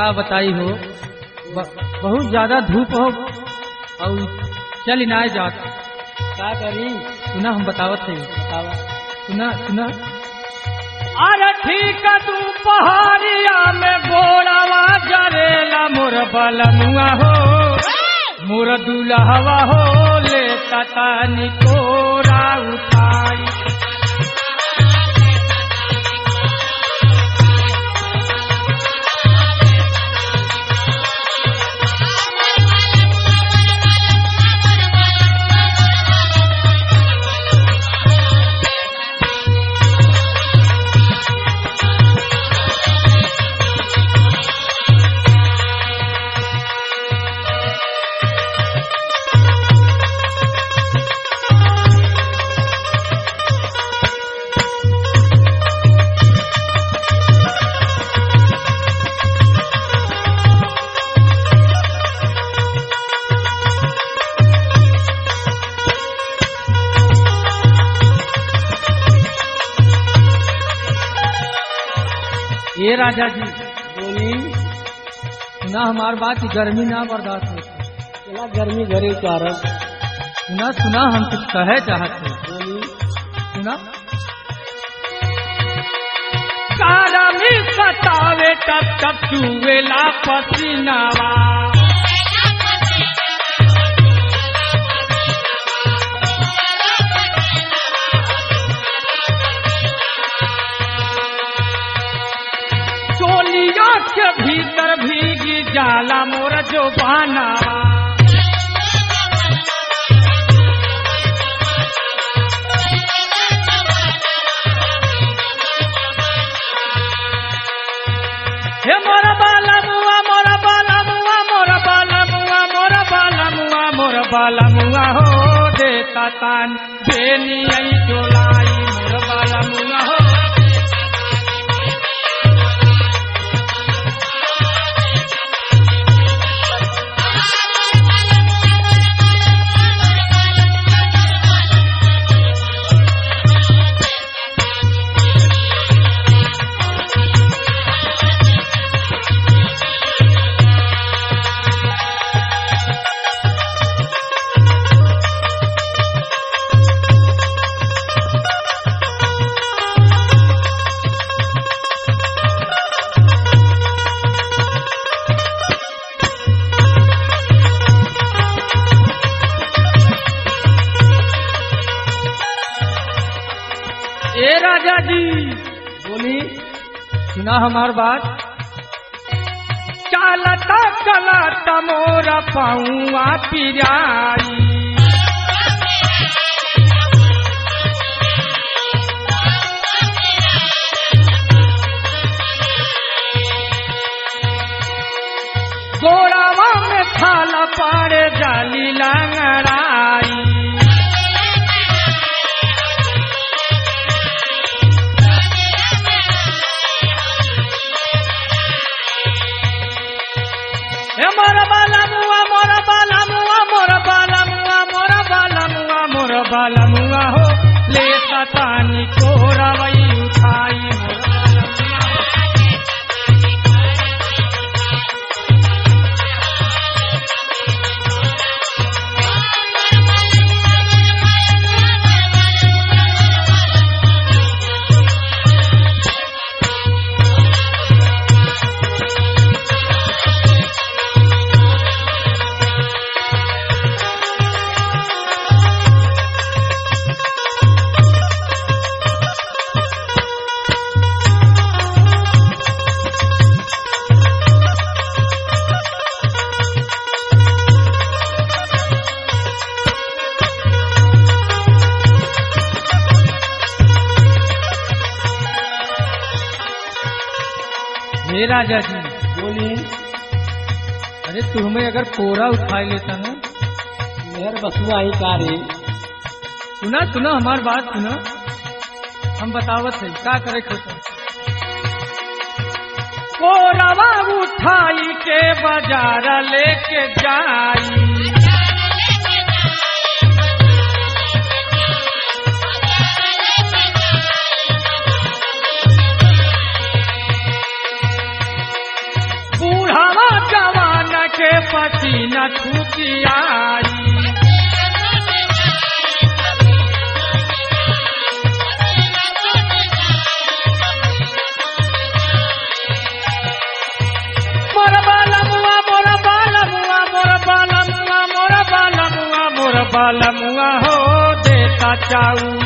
का बताई हो ब, बहुत ज्यादा धूप हो और चल ना जात का करी सुना हम बतावत थे बतावा सुना सुना अरे ठीक तू पहाड़िया में गोड़ावा जरेला मोर बलमुआ हो मोर दुल्हवा हो ले कतानी कोरा उठाई ये राजा जी बोली सुना हमार बात की गर्मी ना बर्दाश्त होती चला गर्मी घरे कारण सुना सुना हम कुछ कहे चाहते बोली सुना कारमी सतावे टप टप चुवेला पसीनावा चोलिया के भीतर भीगी जाला मोर जो बानावा हे मोर बाला मुआ मोर बाला मुआ मोर बाला मुआ मोर बाला मुआ मोर बाला मुआ हो देता तान बेनी आई चोलाई मोर बाला मुआ हो ए राजा जी बोली सुना हमार बात चालता चलता मोर पौआ पिराई गोड़ावा में थाला पाड़े जाली लंगड़ाई हे मोर बाला मुआ मोर बाला मुआ मोर बाला मुआ मोर बाला मुआ मोर बाला मुआ हो ले सतानी को रवई उठाई मोर बाला मुआ। हे राजा जी बोली अरे तुम्हें अगर कोरा उठा लेता ना मेहर बसुआ ही कारी सुना सुना हमार बात सुना हम बतावत है का करे खोता कोरवा उठाई के बाजार लेके जाई बूढ़ा के पसीना छूटी आई मोर बालमुआ मोर बालमुआ मोर बालमुआ मोर बालमुआ मोर बालमुआ हो देता चाऊ